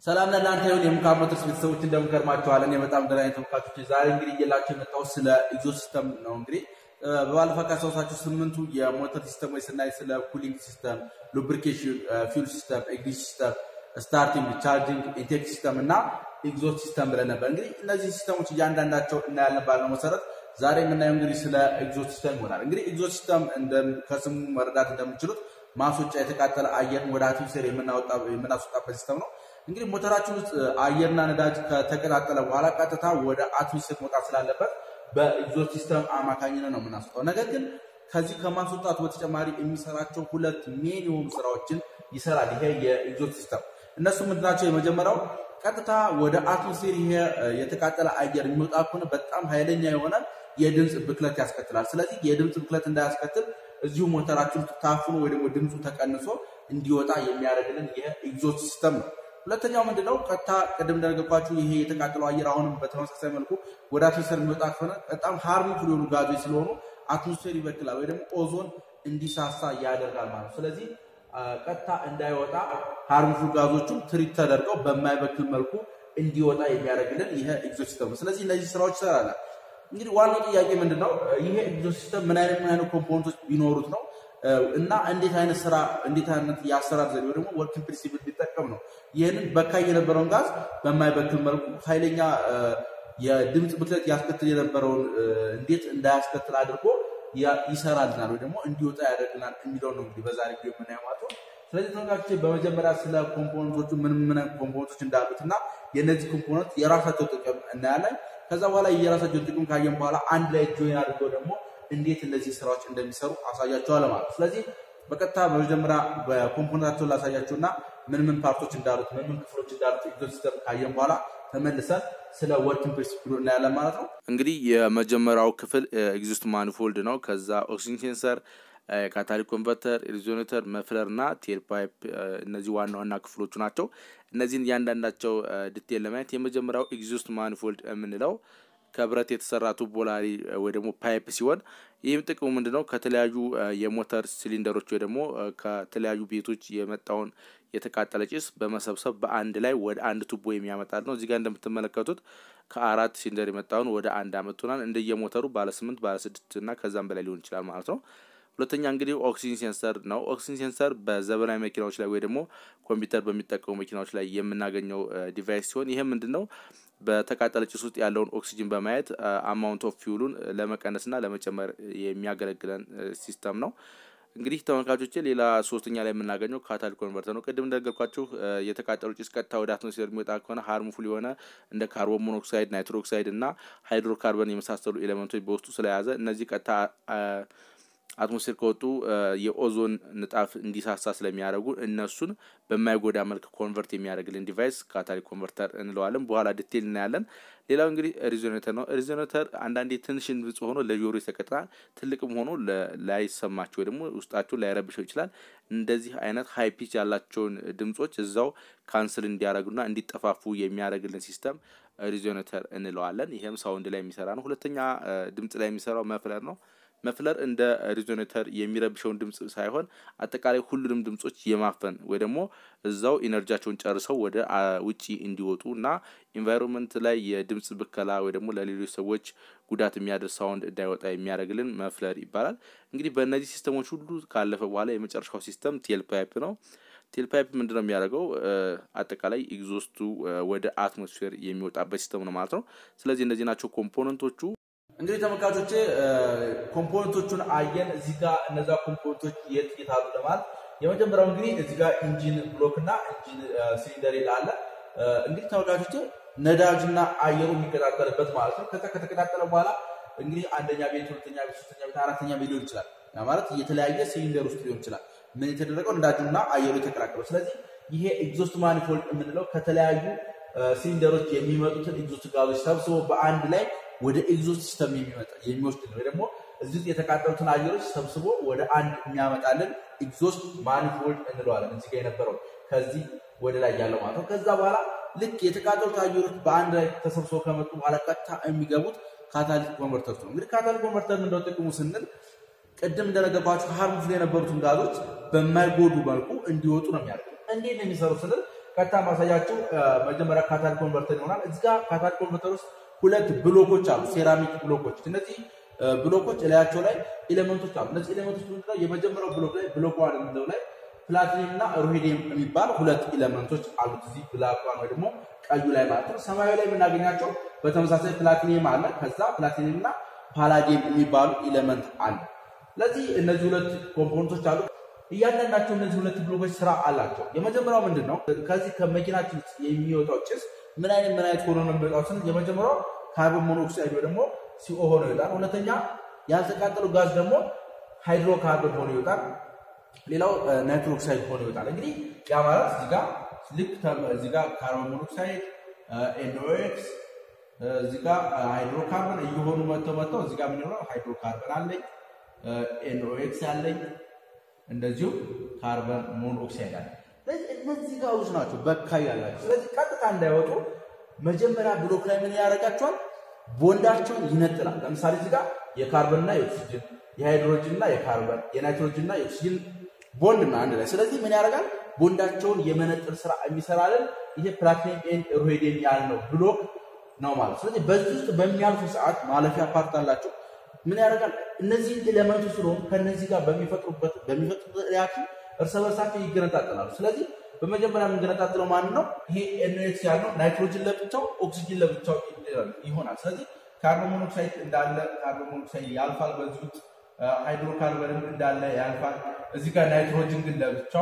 ሰላም ለእናንተ ይሁን። የሙካር ሞተርስ ቤተሰቦች እንደምንከርማቸዋል። እኔ በጣም ደህና ነኝ ተመልካቾች። ዛሬ እንግዲህ እየላቸው የመጣሁት ስለ ኤግዞ ሲስተም ነው። እንግዲህ በባለፈው ካስታወሳችሁ ስምንቱ የሞተር ሲስተሞች ስናይ ስለ ኩሊንግ ሲስተም፣ ሉብሪኬሽን፣ ፊውል ሲስተም፣ ኤግዚት ሲስተም፣ ስታርቲንግ፣ ቻርጂንግ፣ ኢንቴክ ሲስተም እና ኤግዞት ሲስተም ብለን ነበር። እንግዲህ እነዚህ ሲስተሞች እያንዳንዳቸው እናያለን ባልነው መሰረት ዛሬ የምናየው እንግዲህ ስለ ኤግዞት ሲስተም ይሆናል። እንግዲህ ኤግዞት ሲስተም ከስሙ መረዳት እንደምችሉት ማስወጫ የተቃጠለ አየርን ወደ አትሞስፌር የምናስወጣበት ሲስተም ነው። እንግዲህ ሞተራችን ውስጥ አየርና ነዳጅ ከተቀጣጠለ በኋላ ቀጥታ ወደ አትሞስፌር መውጣት ስላለበት በኤግዞት ሲስተም አማካኝነት ነው የምናስወጣው። ነገር ግን ከዚህ ከማስወጣቱ በተጨማሪ የሚሰራቸው ሁለት ሜን የሆኑ ስራዎችን ይሰራል ይሄ የኤግዞት ሲስተም። እነሱ ምንድናቸው? የመጀመሪያው ቀጥታ ወደ አትሞስፌር ይሄ የተቃጠለ አየር የሚወጣ ከሆነ በጣም ኃይለኛ የሆነ የድምፅ ብክለት ያስከትላል። ስለዚህ የድምፅ ብክለት እንዳያስከትል እዚሁ ሞተራችን ውስጥ ታፍኖ ወይ ደግሞ ድምፁ ተቀንሶ እንዲወጣ የሚያደርግልን ይሄ ኤግዞት ሲስተም ነው። ሁለተኛው ምንድነው? ቀጥታ ቅድም እንደነገርኳችሁ ይሄ የተቃጠለው አየር አሁንም በተመሳሳይ መልኩ ወደ አትሞስፌር የሚወጣ ከሆነ በጣም ሃርምፉል የሆኑ ጋዞች ስለሆኑ አትሞስፌር ይበክላል ወይ ደግሞ ኦዞን እንዲሳሳ ያደርጋል ማለት ነው። ስለዚህ ቀጥታ እንዳይወጣ ሃርምፉል ጋዞቹም ትሪት ተደርገው በማይበክል መልኩ እንዲወጣ የሚያደርግልን ይሄ ኤግዞት ሲስተም ነው። ስለዚህ እነዚህ ስራዎች ይሰራል። እንግዲህ ዋናው ጥያቄ ምንድነው? ይሄ ኤግዞት ሲስተም ምን አይነት ምን አይነት ኮምፖነንቶች ቢኖሩት ነው እና እንዴት አይነት ስራ እንዴት አይነት የአሰራር ዘዴ ደግሞ ወርኪንግ ፕሪንሲፕል ቢጠቀም ነው ይህንን በካይ የነበረውን ጋዝ በማይበክል መልኩ ኃይለኛ የድምፅ ብክለት ያስከትል የነበረውን እንዴት እንዳያስከትል አድርጎ ይሰራልናል ወይ ደግሞ እንዲወጣ ያደርግናል የሚለው ነው እንግዲህ በዛሬ ቪዲዮ የምናየው ማለት ነው። ስለዚህ ተመልካቾች በመጀመሪያ ስለ ኮምፖነንቶቹ ምን ምን ኮምፖነንቶች እንዳሉት እና የእነዚህ ኮምፖነንት የራሳቸው ጥቅም እናያለን። ከዛ በኋላ የራሳቸውን ጥቅም ካየን በኋላ አንድ ላይ ጆይን አድርገው ደግሞ እንዴት እነዚህ ስራዎች እንደሚሰሩ አሳያቸዋለሁ ማለት ነው። ስለዚህ በቀጥታ በመጀመሪያ በኮምፖነንታቸውን ላሳያችሁና ምን ምን ፓርቶች እንዳሉት ምን ምን ክፍሎች እንዳሉት ኤግዞት ሲስተም ካየን በኋላ ተመልሰን ስለ ወርኪንግ ፕሪንሲፕሉ እናያለን ማለት ነው። እንግዲህ የመጀመሪያው ክፍል ኤግዞስት ማኒፎልድ ነው። ከዛ ኦክሲጅን ሴንሰር፣ ካታሊክ ኮንቨርተር፣ ሬዞኔተር፣ መፍለር እና ቴል ፓይፕ እነዚህ ዋና ዋና ክፍሎቹ ናቸው። እነዚህን እያንዳንዳቸው ዲቴል ለማየት የመጀመሪያው ኤግዞስት ማኒፎልድ የምንለው ከብረት የተሰራ ቱቦ ላሪ ወይ ደግሞ ፓይፕ ሲሆን ይህም ጥቅሙ ምንድን ነው? ከተለያዩ የሞተር ሲሊንደሮች ወይ ደግሞ ከተለያዩ ቤቶች የመጣውን የተቃጠለ ጭስ በመሰብሰብ በአንድ ላይ ወደ አንድ ቱቦ የሚያመጣል ነው። እዚህ ጋር እንደምትመለከቱት ከአራት ሲሊንደር የመጣውን ወደ አንድ አመጡናል። እንደየሞተሩ ባለ ስምንት ባለ ስድስት እና ከዛም በላይ ሊሆን ይችላል ማለት ነው። ሁለተኛ እንግዲህ ኦክሲጅን ሴንሰር ነው። ኦክሲጅን ሴንሰር በዘመናዊ መኪናዎች ላይ ወይ ደግሞ ኮምፒውተር በሚጠቀሙ መኪናዎች ላይ የምናገኘው ዲቫይስ ሲሆን ይህም ምንድን ነው በተቃጠለ ጭስ ውስጥ ያለውን ኦክሲጅን በማየት አማውንት ኦፍ ፊውሉን ለመቀነስና ለመጨመር የሚያገለግለን ሲስተም ነው። እንግዲህ ተመልካቾቼ ሌላ ሶስተኛ ላይ የምናገኘው ካታሊክ ኮንቨርተር ነው። ቅድም እንደነገርኳችሁ የተቃጠሉ ጭስ ቀጥታ ወደ አትሞስፌር የሚወጣ ከሆነ ሃርምፉል የሆነ እንደ ካርቦን ሞኖክሳይድ፣ ናይትሮክሳይድ እና ሃይድሮካርበን የመሳሰሉ ኤሌመንቶች በውስጡ ስለያዘ እነዚህ ቀጥታ አትሞስፌር ከወጡ የኦዞን ንጣፍ እንዲሳሳ ስለሚያደርጉ እነሱን በማይጎዳ መልክ ኮንቨርት የሚያደርግልን ዲቫይስ ካታሊክ ኮንቨርተር እንለዋለን። በኋላ ዲቴል እናያለን። ሌላው እንግዲህ ሪዞኔተር ነው። ሪዞኔተር አንዳንዴ ትንሽ ድምጽ ሆኖ ለጆሮ ይሰቀጥናል። ትልቅም ሆኖ ላይሰማቸው ወይ ደግሞ ውስጣቸው ላይረብሸው ይችላል። እንደዚህ አይነት ሀይ ፒች ያላቸውን ድምጾች እዛው ካንስል እንዲያደርጉና እንዲጠፋፉ የሚያደርግልን ሲስተም ሪዞኔተር እንለዋለን። ይህም ሳውንድ ላይ የሚሰራ ነው። ሁለተኛ ድምጽ ላይ የሚሰራው መፍለር ነው። መፍለር እንደ ሪዞኔተር የሚረብሸውን ድምጽ ሳይሆን አጠቃላይ ሁሉንም ድምጾች የማፈን ወይ ደግሞ እዛው ኢነርጂያቸውን ጨርሰው ወደ ውጪ እንዲወጡ እና ኢንቫይሮንመንት ላይ የድምጽ ብከላ ወይ ደግሞ ለሌሎች ሰዎች ጉዳት የሚያደርስ ሳውንድ እንዳይወጣ የሚያደርግልን መፍለር ይባላል። እንግዲህ በእነዚህ ሲስተሞች ሁሉ ካለፈ በኋላ የመጨረሻው ሲስተም ቴል ፓይፕ ነው። ቴል ፓይፕ ምንድነው የሚያደርገው? አጠቃላይ ኤግዞስቱ ወደ አትሞስፌር የሚወጣበት ሲስተም ነው ማለት ነው። ስለዚህ እነዚህ ናቸው ኮምፖነንቶቹ። እንግዲህ ተመልካቾቼ ኮምፖነንቶቹን አየን። እዚህ ጋር እነዛ ኮምፖነንቶች የት የት አሉ ለማለት የመጀመሪያው እንግዲህ እዚህ ጋር ኢንጂን ብሎክ እና ኢንጂን ሲሊንደር ይላል። እንግዲህ ተመልካቾቼ ነዳጅና አየሩ የሚቀጣጠልበት ማለት ነው። ከዛ ከተቀጣጠለ በኋላ እንግዲህ አንደኛ ቤት፣ ሁለተኛ ቤት፣ ሶስተኛ ቤት፣ አራተኛ ቤት ሊሆን ይችላል። ማለት የተለያየ ሲሊንደር ውስጥ ሊሆን ይችላል። ምን የተደረገው ነዳጁና አየሩ የተቀላቀለው። ስለዚህ ይሄ ኤግዞስት ማኒፎልድ የምንለው ከተለያዩ ሲሊንደሮች የሚመጡትን ኤግዞስት ጋዞች ሰብስቦ በአንድ ላይ ወደ ኤግዞስት ሲስተም የሚመጣ የሚወስድ ነው። ደግሞ እዚህ ውስጥ የተቃጠሉትን አየሮች ሰብስቦ ወደ አንድ የሚያመጣልን ኤግዞስት ማኒፎልድ እንለዋለን። እዚህ ጋር የነበረው ከዚህ ወደ ላይ ያለው ማለት ነው። ከዛ በኋላ ልክ የተቃጠሉት አየሮች በአንድ ላይ ተሰብስበው ከመጡ በኋላ ቀጥታ የሚገቡት ካታሊክ ኮንቨርተር ነው። እንግዲህ ካታሊክ ኮንቨርተር ምንድነው ጥቅሙ ስንል ቅድም እንደነገርኳችሁ ሃርምፉል የነበሩትን ጋዞች በማይጎዱ መልኩ እንዲወጡ ነው የሚያደርገው። እንዴት ነው የሚሰሩ ስንል ቀጥታ ማሳያችሁ መጀመሪያ ካታሊክ ኮንቨርተር ይሆናል። እዚህ ጋር ካታሊክ ኮንቨርተር ውስጥ ሁለት ብሎኮች አሉ፣ ሴራሚክ ብሎኮች። እነዚህ ብሎኮች እላያቸው ላይ ኤሌመንቶች አሉ። እነዚህ ኤሌመንቶች ምንድነው? የመጀመሪያው ብሎክ ላይ ብሎክ ዋን የምንለው ላይ ፕላቲኒየም እና ሩሄዲየም የሚባል ሁለት ኤሌመንቶች አሉት። እዚህ ብላክ ዋን ወይ ደግሞ ቀዩ ላይ ማለት ነው። ሰማያዊ ላይ የምናገኛቸው በተመሳሳይ ፕላቲኒየም አለ። ከዛ ፕላቲኒየም እና ፓላዲየም የሚባሉ ኤሌመንት አለ። ስለዚህ እነዚህ ሁለት ኮምፖነንቶች አሉ። እያንዳንዳቸው እነዚህ ሁለት ብሎኮች ስራ አላቸው። የመጀመሪያው ምንድን ነው? ከዚህ ከመኪናችን ውስጥ የሚወጣው ጭስ ምን አይነት ምን አይነት ሆኖ ነው የሚወጣው ስንል የመጀመሪያው ካርቦን ሞኖክሳይድ ወይ ደግሞ ሲኦ ሆኖ ይወጣል። ሁለተኛ ያልተቃጠለው ጋዝ ደግሞ ሃይድሮካርቦን ሆኖ ይወጣል። ሌላው ናይትሮክሳይድ ሆኖ ይወጣል። እንግዲህ ያ ማለት እዚህ ጋር ልክ እዚህ ጋር ካርቦን ሞኖክሳይድ ኤንኦኤክስ እዚህ ጋር ሃይድሮካርበን እየሆኑ መጥተው መጥተው እዚህ ጋር የምንለው ሃይድሮካርበን አለኝ ኤንኦኤክስ አለኝ እንደዚሁ ካርበን ሞኖክሳይድ አለ። ስለዚህ እነዚህ ጋዞች ናቸው በካይ ያላቸው። ስለዚህ ቀጥታ እንዳይወጡ መጀመሪያ ብሎክ ላይ ምን ያደርጋቸዋል? ቦንዳቸውን ይነጥላል። ለምሳሌ እዚህ ጋር የካርበንና የኦክሲጅን የሃይድሮጅንና የካርበን የናይትሮጅንና የኦክሲጅን ቦንድ ነው አንድ ላይ። ስለዚህ ምን ያደርጋል? ቦንዳቸውን የመነጥል ስራ የሚሰራልን ይሄ ፕላቲኒየም ኤንድ ሩሄዲየም ያልነው ብሎክ ነው ማለት። ስለዚህ በዚህ ውስጥ በሚያልፉ ሰዓት ማለፊያ ፓርት አላቸው። ምን ያደርጋል? እነዚህ ኤሌመንቶች ስለሆኑ ከነዚህ ጋር በሚፈጥሩበት በሚፈጥሩበት ሪያክሽን እርስ በርሳቸው ይገነጣጠላሉ። ስለዚህ በመጀመሪያ የምንገነጣጥለው ማን ነው? ይሄ ኤንኤክስ ያልነው ናይትሮጅን ለብቻው ኦክሲጅን ለብቻው ይሆናል። ስለዚህ ካርቦን ሞኖክሳይድ እንዳለ ካርቦን ሞኖክሳይድ ያልፋል። በዚህ ውስጥ ሃይድሮካርበንም እንዳለ ያልፋል። እዚህ ጋር ናይትሮጅን ግን ለብቻው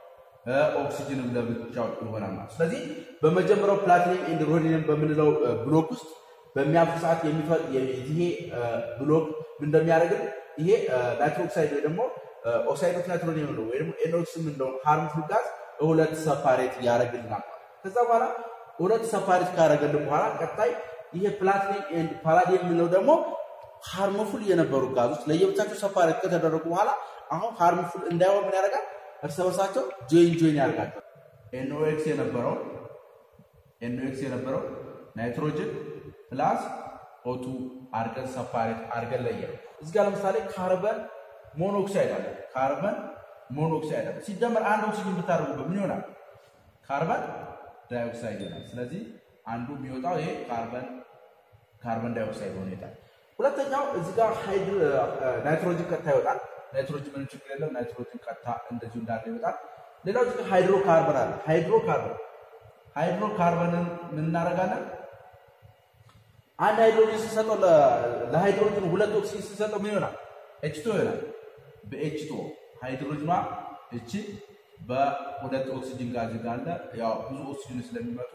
ኦክሲጅንም ለብቻው ይሆናል ማለት። ስለዚህ በመጀመሪያው ፕላቲኒየም ኤንድ ሩሄዲየም በምንለው ብሎክ ውስጥ በሚያልፉ ሰዓት ይሄ ብሎክ ምን እንደሚያደርግን ይሄ ናይትሮክሳይድ ወይ ደግሞ ኦክሳይድ ኦፍ ናይትሮጂን ነው ወይ ደግሞ ኤንኦክስ የምንለው ሃርምፉል ጋዝ ሁለት ሰፓሬት ያደርግልናል። ከዛ በኋላ ሁለት ሰፓሬት ካደረገልን በኋላ ቀጣይ ይሄ ፕላቲኒየም ኤንድ ፓላዲየም የምንለው ደግሞ ሃርምፉል የነበሩ ጋዞች ለየብቻቸው ሰፓሬት ከተደረጉ በኋላ አሁን ሃርምፉል እንዳይሆን ምን ያደርጋል? እርስ በርሳቸው ጆይን ጆይን ያደርጋቸው። ኤንኦኤክስ የነበረው ኤንኦኤክስ የነበረው ናይትሮጅን ፕላስ ኦቱ አርገን ሰፓሬት አርገን ለየ ነው። እዚህ ጋር ለምሳሌ ካርበን ሞኖክሳይድ አለ። ካርበን ሞኖክሳይድ አለ። ሲደመር አንድ ኦክሲጅን ብታደርጉበት ምን ይሆናል? ካርበን ዳይኦክሳይድ ይሆናል። ስለዚህ አንዱ የሚወጣው ይሄ ካርበን ካርበን ዳይኦክሳይድ ሆኖ ይወጣል። ሁለተኛው እዚህ ጋር ናይትሮጅን ቀጥታ ይወጣል። ናይትሮጅን ምንም ችግር የለም። ናይትሮጅን ቀጥታ እንደዚሁ እንዳለ ይወጣል። ሌላው እዚህ ጋር ሃይድሮካርበን አለ። ሃይድሮካርበን ሃይድሮካርበንን ምን እናደርጋለን? አንድ ሃይድሮጅን ስንሰጠው ለሃይድሮጅን ሁለት ኦክሲጅን ስንሰጠው ምን ይሆናል? ኤችቶ ይሆናል። በኤችቶ ሃይድሮጅኗ እቺ በሁለት ኦክሲጅን ጋር እዚህ ጋር አለ። ያው ብዙ ኦክሲጅን ስለሚመጡ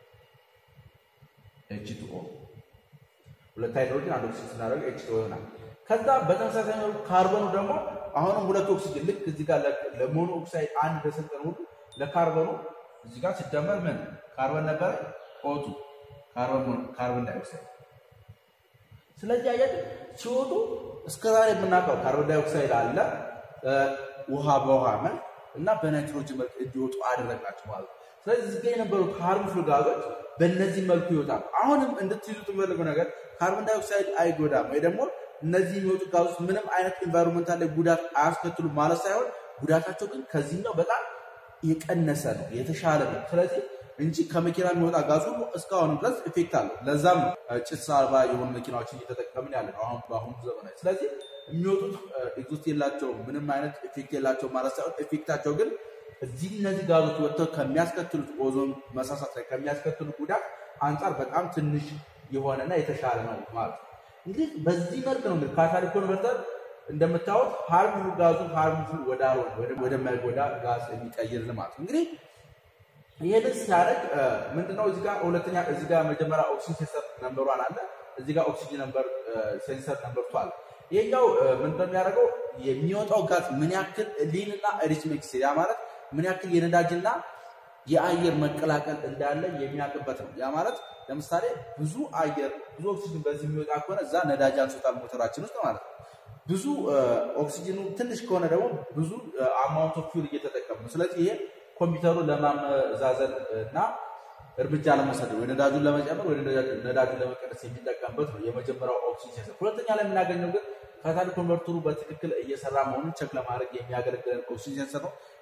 ኤችቶ ሁለት ሃይድሮጅን አንድ ኦክሲጅን ስናደርግ ኤችቶ ይሆናል። ከዛ በተመሳሳይ መልኩ ካርበኑ ደግሞ አሁንም ሁለት ኦክሲጅን ልክ እዚህ ጋር ለሞኖ ኦክሳይድ አንድ እንደሰጠን ሁሉ ለካርበኑ እዚህ ጋር ሲደመር ምን ካርበን ነበረ ኦቱ ካርበን ዳይኦክሳይድ ስለዚህ አያችሁ ሲወጡ እስከዛሬ የምናውቀው ካርቦን ዳይኦክሳይድ አለ ውሃ በውሃ መልክ እና በናይትሮጅን መልክ እንዲወጡ አደረግናቸው ማለት ነው። ስለዚህ እዚህ ጋር የነበሩት ሃርምፉል ጋዞች በእነዚህ መልኩ ይወጣሉ። አሁንም እንድትይዙት የምፈልገው ነገር ካርቦን ዳይኦክሳይድ አይጎዳም ወይ ደግሞ እነዚህ የሚወጡ ጋዞች ምንም አይነት ኢንቫይሮንመንታል ላይ ጉዳት አያስከትሉም ማለት ሳይሆን ጉዳታቸው ግን ከዚህኛው በጣም የቀነሰ ነው፣ የተሻለ ነው። ስለዚህ እንጂ ከመኪና የሚወጣ ጋዝ ሁሉ እስካሁን ድረስ ኢፌክት አለው። ለዛም ጭስ አልባ የሆኑ መኪናዎችን እየተጠቀምን ያለ ነው አሁን በአሁኑ ዘመናዊ። ስለዚህ የሚወጡት ኤግዞስት የላቸውም፣ ምንም አይነት ኢፌክት የላቸውም ማለት ሳይሆን ኢፌክታቸው ግን እዚህ እነዚህ ጋዞች ወጥተው ከሚያስከትሉት ኦዞን መሳሳት ላይ ከሚያስከትሉት ጉዳት አንጻር በጣም ትንሽ የሆነና የተሻለ ነው ማለት ነው። እንግዲህ በዚህ መልክ ነው እንግዲህ ካታሊክ ኮንቨርተር እንደምታዩት ሃርምፉል ጋዙን ሃርምፉል ወዳልሆነ ወደማይጎዳ ጋዝ የሚቀይር ማለት ነው እንግዲህ ይሄንን ሲያደርግ ምንድነው እዚህ ጋር ሁለተኛ እዚህ ጋር መጀመሪያ ኦክሲጅን ሴንሰር ነምበር ዋን አለ እዚህ ጋር ኦክሲጅን ነምበር ሴንሰር ነምበር ቱ አለ ይሄኛው ምንድነው የሚያደርገው የሚወጣው ጋዝ ምን ያክል ሊን እና ሪች ሚክስ ያ ማለት ምን ያክል የነዳጅና የአየር መቀላቀል እንዳለ የሚያውቅበት ነው ያ ማለት ለምሳሌ ብዙ አየር ብዙ ኦክሲጅን በዚህ የሚወጣ ከሆነ እዛ ነዳጅ አንሶታል ሞተራችን ውስጥ ማለት ነው ብዙ ኦክሲጅኑ ትንሽ ከሆነ ደግሞ ብዙ አማውንት ኦፍ ፊውል እየተጠቀሙ ነው ስለዚህ ይሄ ኮምፒውተሩን ለማመዛዘን እና እርምጃ ለመውሰድ ወይ ነዳጁን ለመጨመር ወይ ነዳጁን ለመቀነስ የሚጠቀምበት ነው የመጀመሪያው ኦክሲጅን ሴንሰር። ሁለተኛ ላይ የምናገኘው ግን ካታሊክ ኮንቨርተሩ በትክክል እየሰራ መሆኑን ቸክ ለማድረግ የሚያገለግለን ኦክሲጅን ሴንሰር ነው።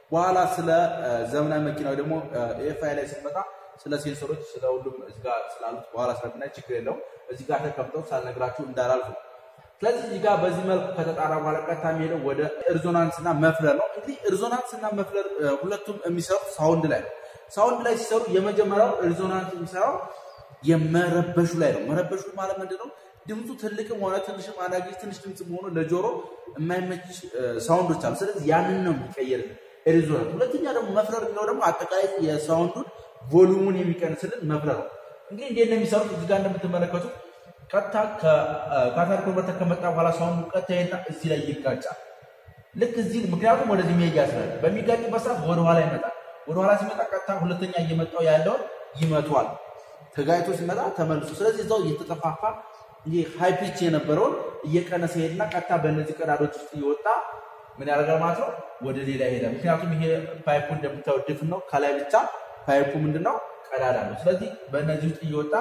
በኋላ ስለ ዘመናዊ መኪና ወይ ደግሞ ኤፍአይ ላይ ስንመጣ ስለ ሴንሰሮች ስለ ሁሉም እዚህ ጋር ስላሉት በኋላ ስለምናይ ችግር የለውም። እዚህ ጋር ተቀምጠው ሳልነግራችሁ እንዳላልፉ። ስለዚህ እዚህ ጋር በዚህ መልኩ ከተጣራ በኋላ ቀጥታ የሚሄደው ወደ ሪዞናንስ እና መፍለር ነው። እንግዲህ ሪዞናንስ እና መፍለር ሁለቱም የሚሰሩት ሳውንድ ላይ ነው። ሳውንድ ላይ ሲሰሩ የመጀመሪያው ሪዞናንስ የሚሰራው የመረበሹ ላይ ነው። መረበሹ ማለት ምንድን ነው? ድምፁ ትልቅም ሆነ ትንሽም አንዳንድ ጊዜ ትንሽ ድምፅ ሆኖ ለጆሮ የማይመች ሳውንዶች አሉ። ስለዚህ ያንን ነው የሚቀየር ሪዞናንስ። ሁለተኛ ደግሞ መፍለር የሚለው ደግሞ አጠቃላይ የሳውንዱን ቮሉሙን የሚቀንስልን መፍለር ነው። እንግዲህ እንዴት ነው የሚሰሩት? እዚህ ጋር እንደምትመለከቱት ቀጥታ ከካታር ኮንቨርተር ከመጣ በኋላ ሳውንዱ ቀጥታ ይሄና እዚህ ላይ ይጋጫል። ልክ እዚህ ምክንያቱም ወደዚህ መሄጃ ስላለ በሚጋጭበት ሰዓት ወደኋላ ይመጣል። ወደኋላ ሲመጣ ቀጥታ ሁለተኛ እየመጣው ያለውን ይመቷል። ተጋጭቶ ሲመጣ ተመልሶ ስለዚህ እዛው እየተጠፋፋ ይህ ሃይ ፒች የነበረውን እየቀነሰ ሄድና ቀጥታ በእነዚህ ቀዳዶች ውስጥ እየወጣ ምን ያደርጋል ማለት ነው ወደ ሌላ ይሄዳል። ምክንያቱም ይሄ ፓይፑ እንደምታዩት ድፍን ነው። ከላይ ብቻ ፓይፑ ምንድነው ቀዳዳ ነው። ስለዚህ በእነዚህ ውስጥ እየወጣ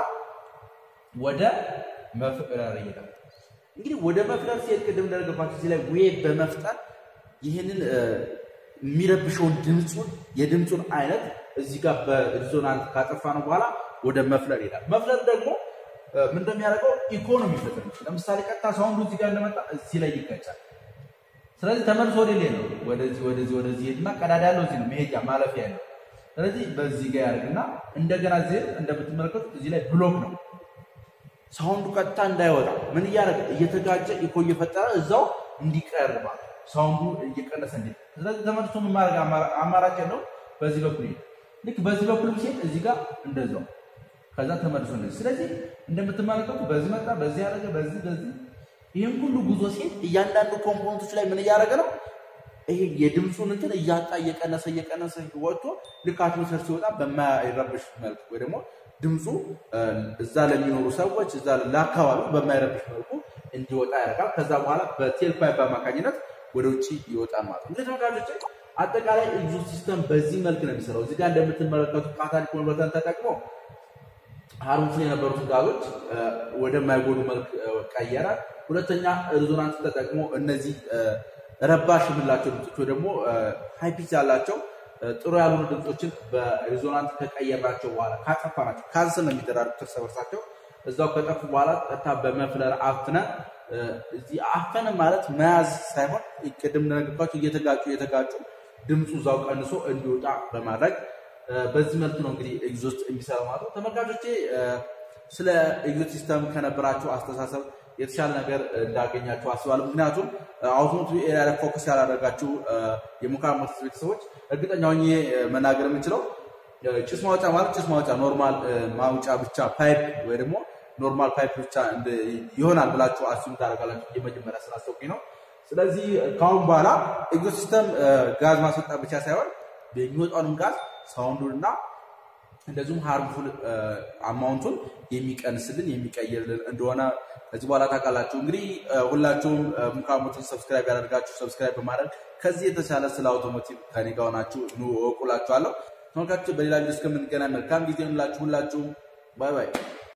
ወደ መፍለር ይሄዳል። እንግዲህ ወደ መፍለር ሲሄድ ቅድም እንደነገርኳችሁ እዚህ ላይ ዌብ በመፍጠር ይህንን የሚረብሸውን ድምፁን የድምፁን አይነት እዚህ ጋር በሪዞናንት ካጠፋ ነው በኋላ ወደ መፍለር ይሄዳል። መፍለር ደግሞ ምን እንደሚያደርገው ኢኮኖሚ ይፈጥር። ለምሳሌ ቀጥታ ሳውንዱ እዚህ ጋር እንደመጣ እዚህ ላይ ይጋጫል። ስለዚህ ተመልሶ ወደ ሌላ ነው ወደዚህ ወደዚህ ወደዚህ ሄድና ቀዳዳ ያለው እዚህ ነው መሄጃ ማለፊያ ያለው። ስለዚህ በዚህ ጋር ያደርግና እንደገና እዚህ እንደምትመለከቱት እዚህ ላይ ብሎክ ነው ሳውንዱ ቀጥታ እንዳይወጣ ምን እያደረገ እየተጋጨ ኢኮ እየፈጠረ እዛው እንዲቀርባ ሳውንዱ እየቀነሰ እንዲ ስለዚህ ተመልሶ ምን ማድረግ አማራጭ ያለው በዚህ በኩል ይሄድ ልክ በዚህ በኩል ሲሄድ እዚህ ጋር እንደዛው ከዛ ተመልሶ እንደዚህ ስለዚህ እንደምትመለከቱ በዚህ መጣ በዚህ ያደረገ በዚህ በዚህ ይህን ሁሉ ጉዞ ሲሄድ እያንዳንዱ ኮምፖነንቶች ላይ ምን እያደረገ ነው ይሄ የድምፁን እንትን እያጣ እየቀነሰ እየቀነሰ ወጥቶ ልክ አትሞስፌር ሲወጣ በማይረብሽ መልክ ወይ ደግሞ ድምፁ እዛ ለሚኖሩ ሰዎች እዛ ለአካባቢው በማይረብሽ መልኩ እንዲወጣ ያደርጋል። ከዛ በኋላ በቴል ፓይፕ አማካኝነት ወደ ውጭ ይወጣል ማለት ነው። እንግዲህ ተመልካቾች አጠቃላይ ኤግዞስት ሲስተም በዚህ መልክ ነው የሚሰራው። እዚህ ጋር እንደምትመለከቱት ካታሊክ ኮንቨርተርን ተጠቅሞ ሃርምፉል የነበሩትን ጋዞች ወደማይጎዱ መልክ ቀየረ። ሁለተኛ ሪዞናንስ ተጠቅሞ እነዚህ ረባሽ የምንላቸው ድምፆች ወይ ደግሞ ሃይ ፒች ያላቸው ጥሩ ያልሆኑ ድምፆችን በሪዞናንስ ከቀየራቸው በኋላ ካጠፋናቸው ካንስል ነው የሚደራሩት እርስ በርሳቸው እዛው ከጠፉ በኋላ ቀጥታ በመፍለር አፍነ እዚህ አፈነ ማለት መያዝ ሳይሆን ቅድም እንደነገርኳቸው እየተጋጩ እየተጋጩ ድምፁ እዛው ቀንሶ እንዲወጣ በማድረግ በዚህ መልክ ነው እንግዲህ ኤግዞስት የሚሰራ ማለት ነው። ተመልካቾቼ ስለ ኤግዞስት ሲስተም ከነበራቸው አስተሳሰብ የተሻለ ነገር እንዳገኛችሁ አስባለሁ። ምክንያቱም አውቶሞቲቭ ኤሪያ ላይ ፎከስ ያላደረጋችሁ የሙካር ሞተርስ ቤተሰቦች እርግጠኛ ሆኜ መናገር የምችለው ጭስ ማውጫ ማለት ጭስ ማውጫ ኖርማል ማውጫ ብቻ ፓይፕ ወይ ደግሞ ኖርማል ፓይፕ ብቻ ይሆናል ብላችሁ አሱም ታደርጋላችሁ። የመጀመሪያ ስላሰብኩኝ ነው። ስለዚህ ከአሁን በኋላ ኤግዞስት ሲስተም ጋዝ ማስወጣት ብቻ ሳይሆን የሚወጣውንም ጋዝ ሳውንዱን እና እንደዚሁም ሃርምፉል አማውንቱን የሚቀንስልን የሚቀይርልን እንደሆነ ከዚህ በኋላ ታውቃላችሁ። እንግዲህ ሁላችሁም ሙካር ሞተርስ ሰብስክራይብ ያደርጋችሁ ሰብስክራይብ በማድረግ ከዚህ የተሻለ ስለ አውቶሞቲቭ ከኔ ጋር ሆናችሁ ኑ እወቁላችኋለሁ። ተመልካቾች በሌላ ቪዲዮ እስከምንገናኝ መልካም ጊዜ ሁላችሁ ሁላችሁም ባይ ባይ።